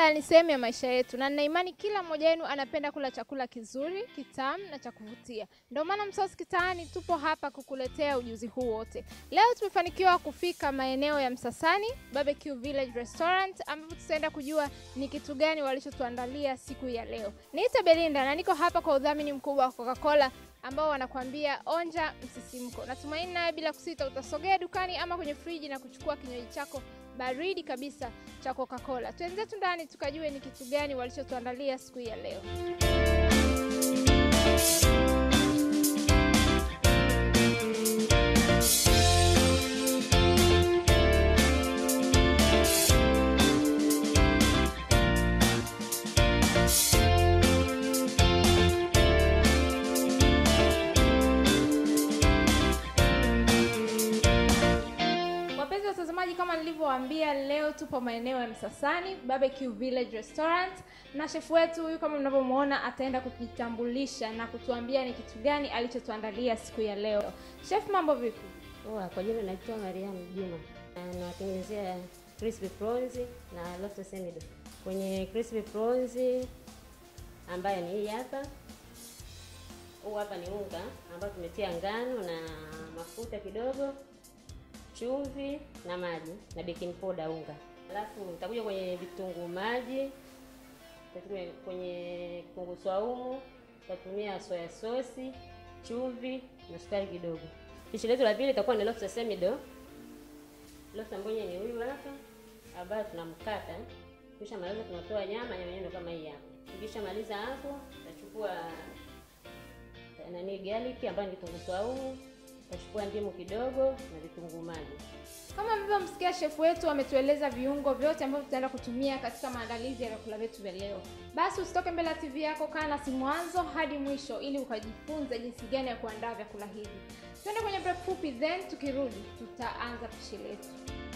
Chakula ni sehemu ya maisha yetu na nina imani kila mmoja wenu anapenda kula chakula kizuri, kitamu na cha kuvutia. Ndio maana Msosi Kitaani tupo hapa kukuletea ujuzi huu wote. Leo tumefanikiwa kufika maeneo ya Msasani Barbecue Village Restaurant ambapo tutaenda kujua ni kitu gani walichotuandalia siku ya leo. Niite Belinda na niko hapa kwa udhamini mkubwa wa Coca-Cola ambao wanakuambia onja msisimko. Natumaini naye bila kusita utasogea dukani ama kwenye friji na kuchukua kinywaji chako baridi kabisa cha Coca-Cola. Twenzetu ndani tukajue ni kitu gani walichotuandalia siku ya leo. Wapenzi watazamaji, kama nilivyowaambia, leo tupo maeneo ya Msasani Barbecue Village Restaurant, na shefu wetu huyu kama mnavyomwona ataenda kujitambulisha na kutuambia ni kitu gani alichotuandalia siku ya leo. Chef, mambo vipi? Poa, kwa jina naitwa Mariam Juma. Na nawatengenezea crispy prawns na lobster semido. Kwenye crispy prawns ambayo ni hii hapa. Huu hapa ni unga ambao tumetia ngano na mafuta kidogo, chumvi na maji na baking powder unga. Alafu utakuja kwenye vitunguu maji, utatumia kwenye kitunguu swaumu, utatumia soya sosi, chumvi na sukari kidogo. Pishi letu la pili itakuwa ni lobster semido. Lobster mwenye ni huyu hapa ambayo tunamkata. Kisha maliza tunatoa nyama, nyama yenyewe kama hii hapa. Kisha maliza hapo, tutachukua nani garlic ambayo ni kitunguu saumu, tutachukua ndimu kidogo na vitunguu maji. Kama mlivyomsikia shefu wetu ametueleza viungo vyote ambavyo tutaenda kutumia katika maandalizi ya vyakula vyetu vya leo. Basi usitoke mbele ya TV yako, kaa nasi mwanzo hadi mwisho ili ukajifunze jinsi gani ya kuandaa vyakula hivi. Twende kwenye break fupi, then tukirudi tutaanza pishi letu.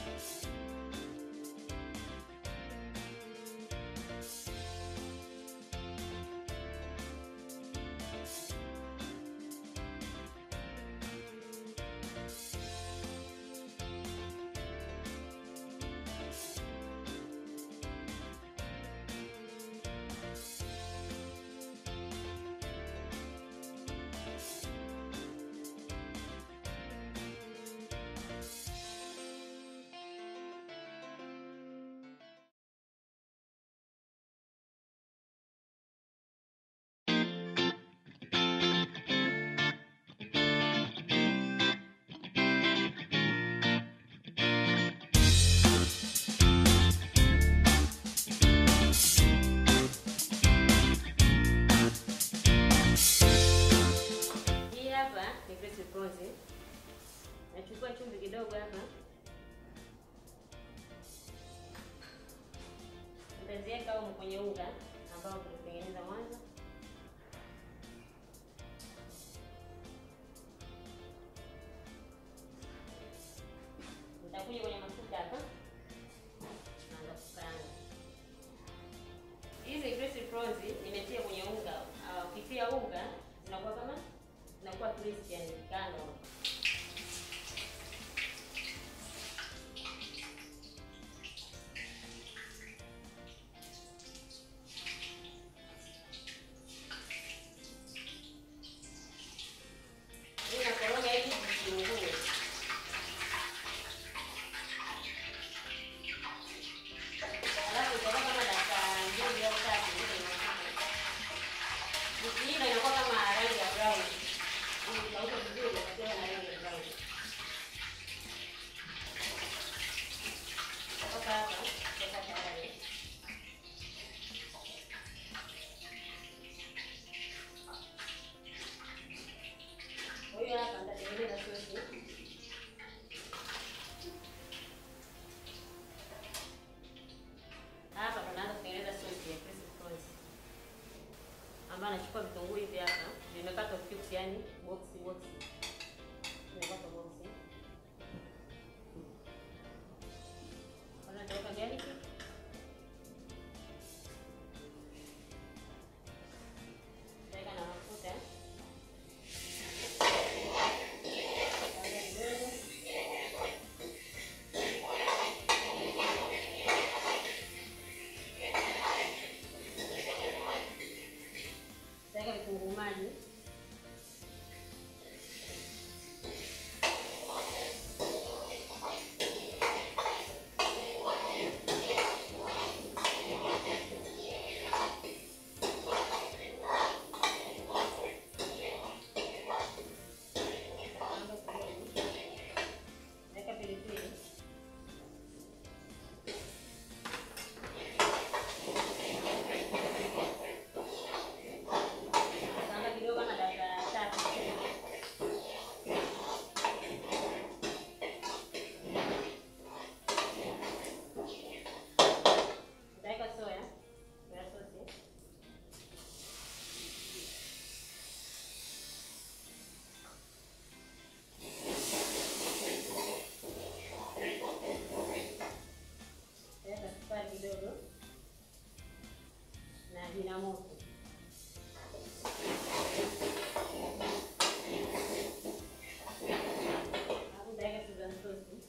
Hii hapa ni crispy prawns. Nachukua chumvi kidogo hapa. Nitaziweka huko kwenye unga ambao tulitengeneza mwanzo. Nitakuja kwenye mafuta hapa. Naanza kukaanga. Hizi crispy prawns nimetia kwenye unga. Ah, Ukitia unga zinakuwa kama zinakuwa crispy yani kando. Hii nakoroga hivi vitunguu. Alafu itakuwa kama dakika mbili au tatu ndio inakuwa. Ikiiva inakuwa kama rangi ya brown. Ikauka vizuri inakuwa na rangi ya brown. Kutoka hapa, kutoka tayari. Huyu hapa nitatengeneza sosi. Hapa tunaanza kutengeneza sosi ya crispy prawns. Ambayo nachukua vitunguu hivi hapa, vimekatwa cubes yani box box. Vimekatwa box. Kwanza nitaweka garlic. Nitaweka na mafuta. Nitaweka kidogo. vina moto. Alafu nitaweka Suzan sauce.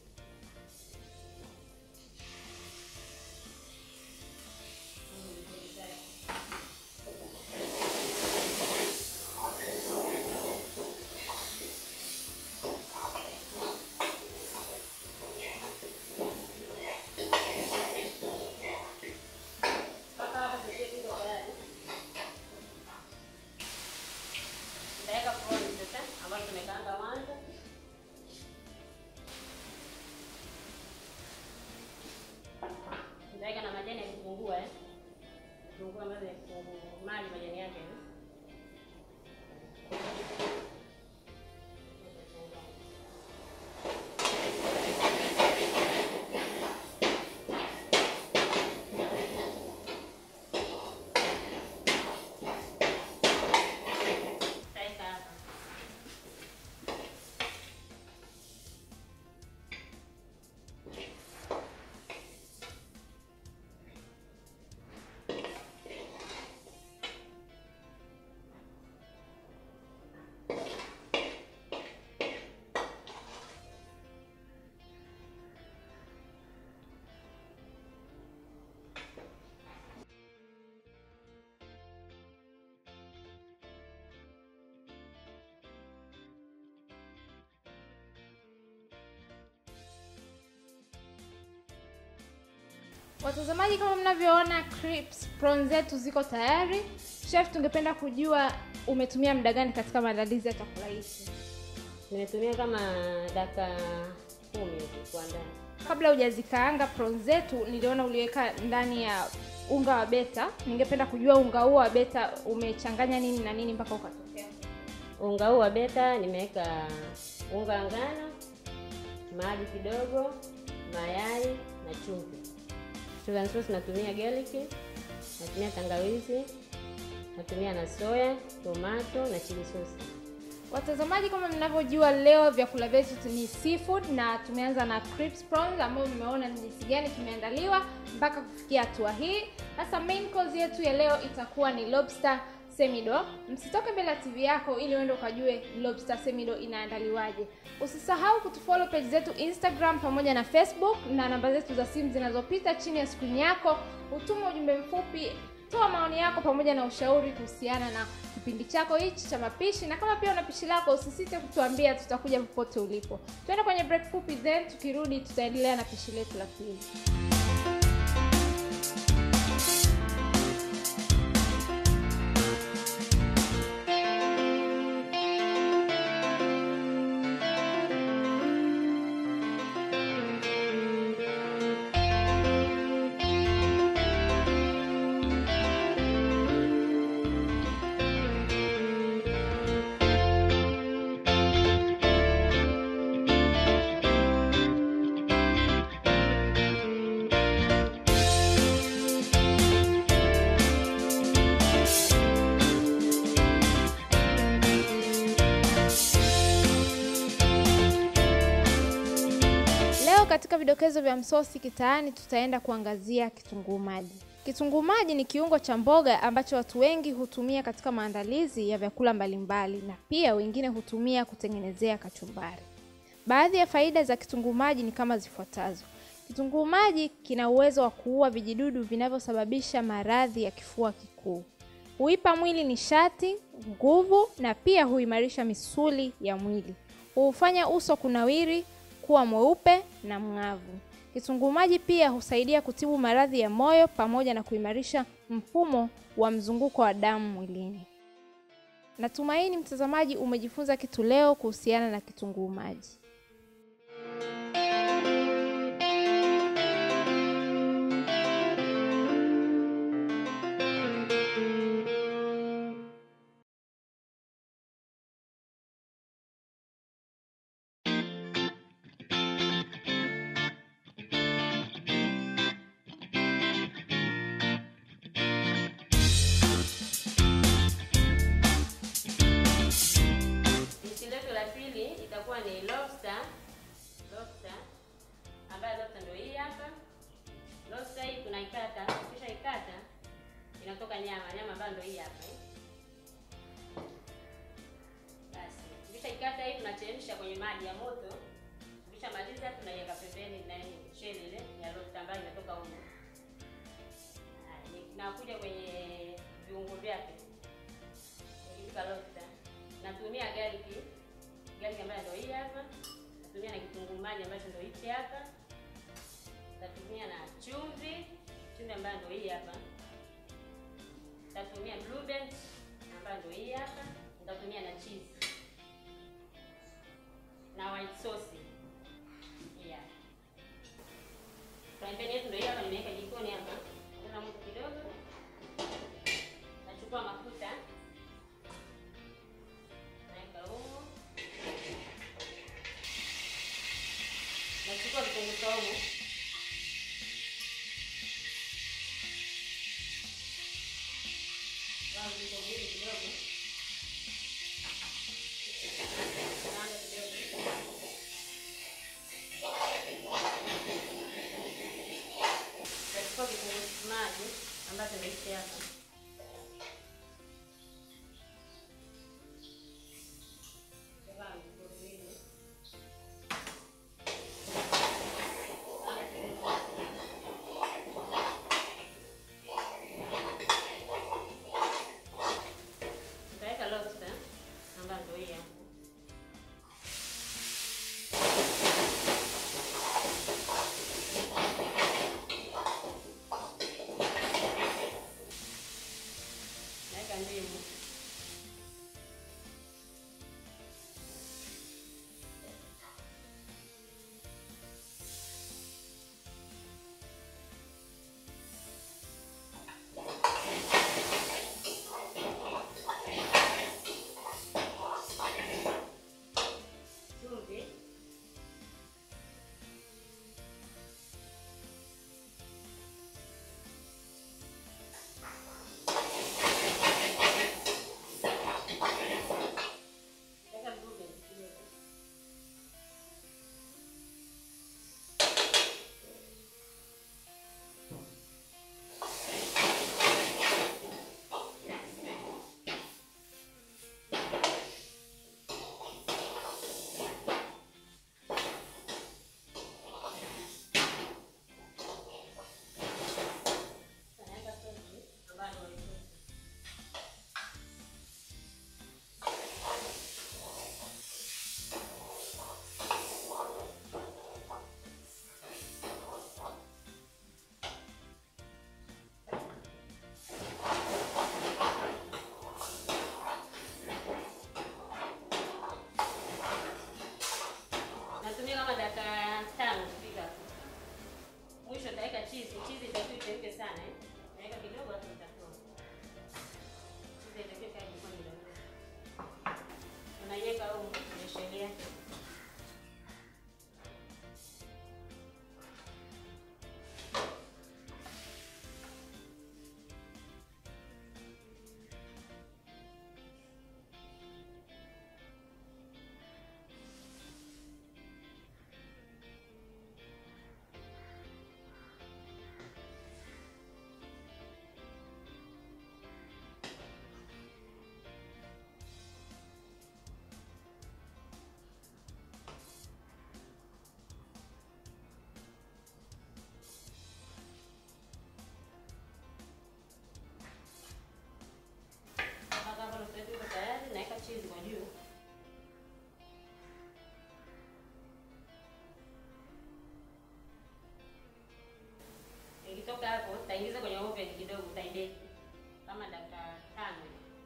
Mpaka hapa sasa iko tayari. Nitaweka prawns sasa ambazo tumekaanga mwanzo. Nitaweka na majani ya kitunguu eh. Kitunguu ambazo ni kitunguu maji majani yake eh. Nitaweka hapa. Watazamaji, kama mnavyoona crisps prawns zetu ziko tayari. Chef, tungependa kujua umetumia muda gani katika maandalizi ya chakula hiki? Nimetumia kama dakika kumi hivi kuandaa. Kabla hujazikaanga prawns zetu, niliona uliweka ndani ya unga wa beta. Ningependa kujua unga huo wa beta umechanganya nini na nini mpaka ukatokea? Unga huu wa beta nimeweka unga wa ngano, maji kidogo, mayai na chumvi. Suzan sauce natumia garlic, natumia tangawizi, natumia na soya, tomato na chili sauce. Watazamaji, kama mnavyojua, leo vyakula vyetu ni seafood na tumeanza na crisps prawns ambayo mmeona ni jinsi gani kimeandaliwa mpaka kufikia hatua hii. Sasa main course yetu ya leo itakuwa ni lobster semido. Msitoke mbele ya TV yako ili uende ukajue lobster semido inaandaliwaje. Usisahau kutufollow page zetu Instagram pamoja na Facebook na namba zetu za simu zinazopita chini ya screen yako. Utuma ujumbe mfupi toa maoni yako pamoja na ushauri kuhusiana na kipindi chako hichi cha mapishi, na kama pia una pishi lako usisite kutuambia, tutakuja popote ulipo. Tuende kwenye break fupi, then tukirudi tutaendelea na pishi letu la pili. Leo katika vidokezo vya msosi kitaani tutaenda kuangazia kitunguu maji. Kitunguu maji ni kiungo cha mboga ambacho watu wengi hutumia katika maandalizi ya vyakula mbalimbali na pia wengine hutumia kutengenezea kachumbari. Baadhi ya faida za kitunguu maji ni kama zifuatazo. Kitunguu maji kina uwezo wa kuua vijidudu vinavyosababisha maradhi ya kifua kikuu. Huipa mwili nishati, nguvu na pia huimarisha misuli ya mwili. Huufanya uso kunawiri, kuwa mweupe na mng'avu. Kitunguu maji pia husaidia kutibu maradhi ya moyo pamoja na kuimarisha mfumo wa mzunguko wa damu mwilini. Natumaini mtazamaji umejifunza kitu leo kuhusiana na kitunguu maji. Pishi letu la pili itakuwa ni lobster tunaweka nyama, nyama ambayo ndio hii hapa eh. Basi ukishaikata hii tunachemsha kwenye maji ya moto. Ukishamaliza tunaiweka pembeni na hii sheli ile ya lobster ambayo imetoka huko. Haya, ni- nakuja kwenye viungo vyake. Nikipika lobster natumia garlic, garlic ambayo ndio hii hapa. Natumia na kitunguu maji ambacho ndio hichi hapa. Natumia na chumvi, chumvi ambayo ndio hii hapa. Nitatumia blue band ambayo ndio hii hapa. Nitatumia na cheese na white sauce. Yeah. Frying pan yetu ndio hii hapa nimeweka jikoni hapa. Ongeza moto kidogo. Nachukua mafuta. Naweka humo. Nachukua vitunguu saumu. Wao vitunguu hivi kidogo. Kaanga kidogo. Nachukua kitunguu maji ambacho ndio hichi hapa. Kaanga vitunguu hivi. Nitaweka lobster ambayo ndio hii hapa. Naweka ndimu. Chumvi. Naweka blue band kidogo. Sasa naweka sosi ambayo ndio hii sosi. Natumia kama dakika tano kupika. Mwisho nitaweka cheese. Cheese itakiwa ichemke sana eh. Naweka kidogo hapo nitatoa. Cheese itakiwa ikae jikoni kidogo. Unaiweka huko kwenye sheli yake. Mpaka hapo rosti yetu iko tayari, naweka cheese kwa juu. Ikitoka hapo, taingiza kwenye oven kidogo, utaibeki kama dakika tano.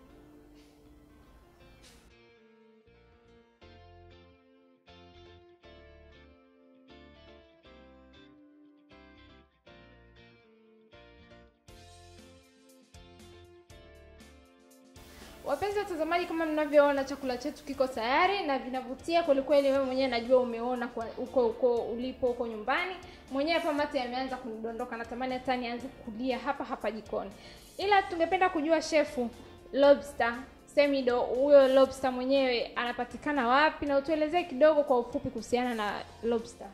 Wapenzi watazamaji, kama mnavyoona chakula chetu kiko tayari na vinavutia kwelikweli. Wewe mwenyewe najua umeona kwa uko uko ulipo huko nyumbani mwenyewe, hapa mate yameanza kunidondoka, natamani hata nianze kulia hapa hapa jikoni. Ila tungependa kujua shefu, lobster Semido, huyo lobster mwenyewe anapatikana wapi, na utuelezee kidogo kwa ufupi kuhusiana na lobster.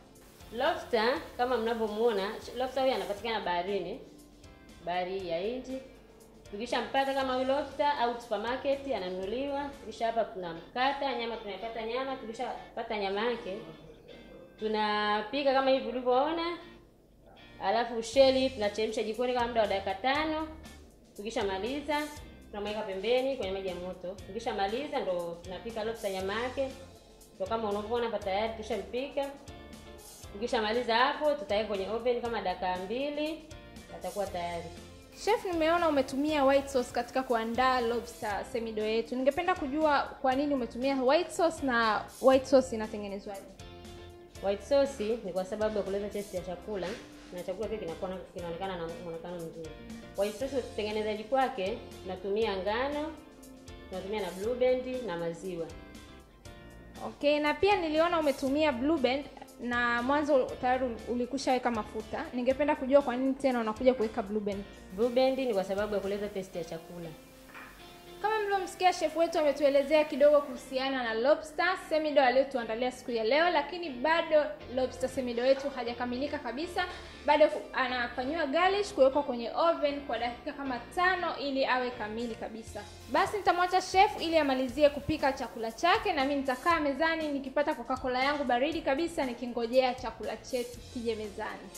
Lobster kama mnavyomuona, lobster huyu anapatikana baharini, bahari ya Hindi. Tukishampata kama huyu lobster au supermarket ananunuliwa, kisha hapa tunamkata nyama, tunaipata nyama. Tukishapata nyama yake tunapika kama hivi ulivyoona, alafu sheli tunachemsha jikoni kama muda wa dakika tano. Tukishamaliza tunamweka pembeni kwenye maji ya moto. Tukishamaliza ndo tunapika lobster nyama yake, ndo kama unavyoona hapa tayari tushampika. Tukishamaliza hapo tutaweka kwenye oven kama dakika mbili, atakuwa tayari. Chef, nimeona umetumia white sauce katika kuandaa lobster semido yetu. Ningependa kujua kwa nini umetumia white sauce na white sauce inatengenezwaje? White sauce ni kwa sababu ya kuleta taste ya chakula na chakula pia kinakuwa kinaonekana na muonekano mzuri. White sauce utengenezaji kwake tunatumia ngano, tunatumia na blue band na maziwa. Okay, na pia niliona umetumia blue band na mwanzo tayari ulikushaweka mafuta. Ningependa kujua kwa nini tena unakuja kuweka blue band. Blue band ni kwa sababu ya kuleta taste ya chakula. Kama mlivyomsikia chef wetu ametuelezea kidogo kuhusiana na lobster semido aliyotuandalia siku ya leo, lakini bado lobster semido yetu hajakamilika kabisa. Bado anafanyiwa garnish, kuwekwa kwenye oven kwa dakika kama tano ili awe kamili kabisa. Basi nitamwacha chef ili amalizie kupika chakula chake, na mimi nitakaa mezani nikipata Coca-Cola yangu baridi kabisa, nikingojea chakula chetu kije mezani.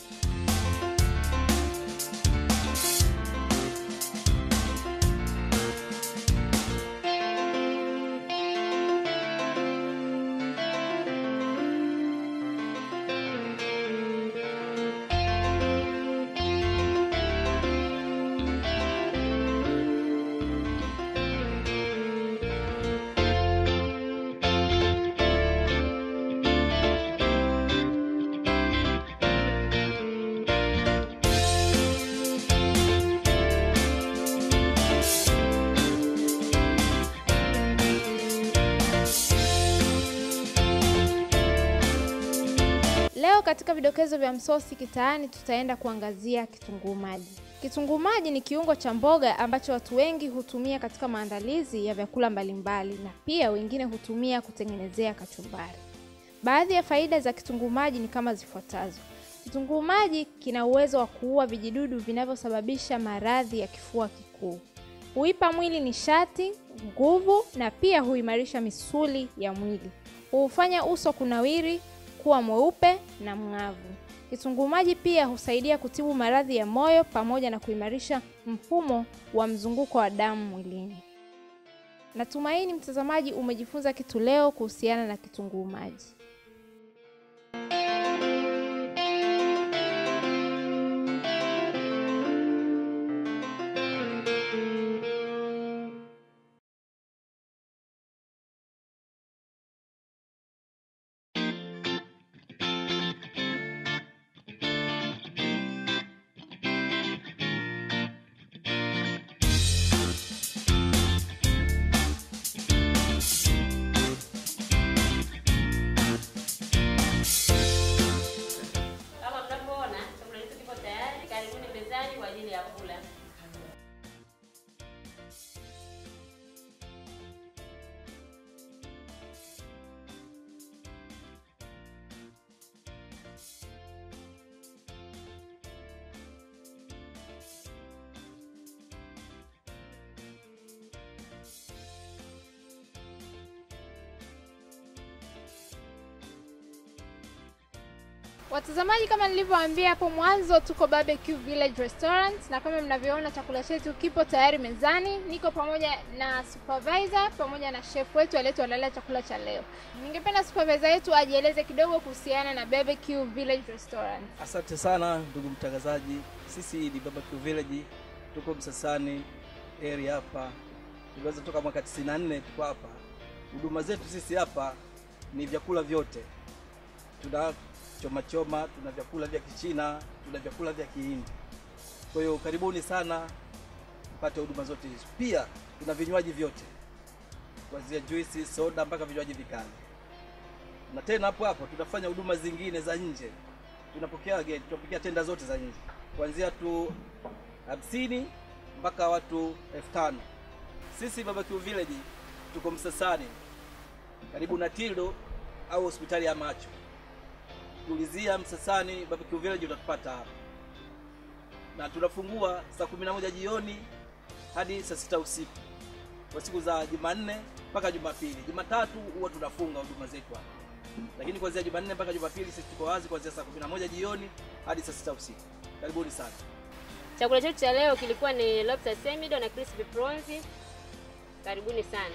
Leo katika vidokezo vya msosi kitaani tutaenda kuangazia kitunguu maji. Kitunguu maji ni kiungo cha mboga ambacho watu wengi hutumia katika maandalizi ya vyakula mbalimbali na pia wengine hutumia kutengenezea kachumbari. Baadhi ya faida za kitunguu maji ni kama zifuatazo. Kitunguu maji kina uwezo wa kuua vijidudu vinavyosababisha maradhi ya kifua kikuu. Huipa mwili nishati, nguvu na pia huimarisha misuli ya mwili. Huufanya uso kunawiri, kuwa mweupe na mng'avu. Kitunguu maji pia husaidia kutibu maradhi ya moyo pamoja na kuimarisha mfumo wa mzunguko wa damu mwilini. Natumaini mtazamaji umejifunza kitu leo kuhusiana na kitunguu maji. Kama mnavyoona chakula chetu kipo tayari, karibuni mezani kwa ajili ya kula. Watazamaji, kama nilivyowaambia hapo mwanzo, tuko Barbecue Village Restaurant na kama mnavyoona chakula chetu kipo tayari mezani. Niko pamoja na supervisor pamoja na chef wetu aliyetuandalia chakula cha leo. Ningependa supervisor yetu ajieleze kidogo kuhusiana na Barbecue Village Restaurant. Asante sana ndugu mtangazaji, sisi ni Barbecue Village, tuko Msasani area hapa. Tuliweza toka mwaka 94 tuko hapa. Huduma zetu sisi hapa ni vyakula vyote, tuna choma choma, tuna vyakula vya Kichina, tuna vyakula vya Kihindi. Kwa hiyo karibuni sana mpate huduma zote hizo. Pia tuna vinywaji vyote kuanzia juisi, soda mpaka vinywaji vikali, na tena hapo hapo tunafanya huduma zingine za nje tunapokea wageni, tunapokea tenda zote za nje kuanzia tu hamsini mpaka watu elfu tano. Sisi Barbecue Village tuko Msasani karibu na Tildo au hospitali ya macho. Tulizia Msasani Barbecue Village utatupata hapa, na tunafungua saa kumi na moja jioni hadi saa sita usiku kwa siku za Jumanne mpaka Jumapili. Jumatatu huwa tunafunga huduma zetu hapa, lakini kuanzia Jumanne mpaka Jumapili sisi tuko wazi kuanzia saa 11 jioni hadi saa sita usiku. Karibuni sana. Chakula chetu cha leo kilikuwa ni lobster semido na crispy prawns. Karibuni sana.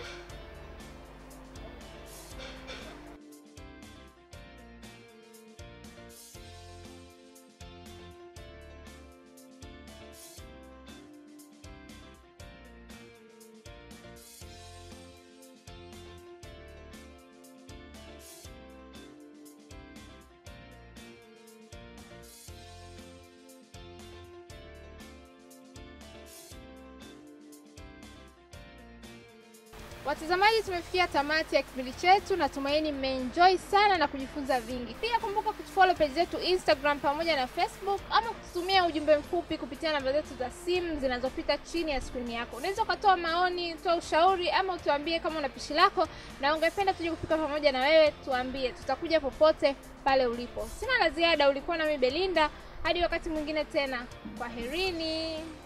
Watazamaji, tumefikia tamati ya kipindi chetu. Natumaini mmeenjoy sana na kujifunza vingi. Pia kumbuka kutufollow page zetu Instagram pamoja na Facebook, ama kututumia ujumbe mfupi kupitia namba zetu za simu zinazopita chini ya skrini yako. Unaweza ukatoa maoni, toa ushauri, ama utuambie kama una pishi lako na ungependa tuje kupika pamoja na wewe, tuambie, tutakuja popote pale ulipo. Sina la ziada, ulikuwa nami Belinda, hadi wakati mwingine tena, kwaherini.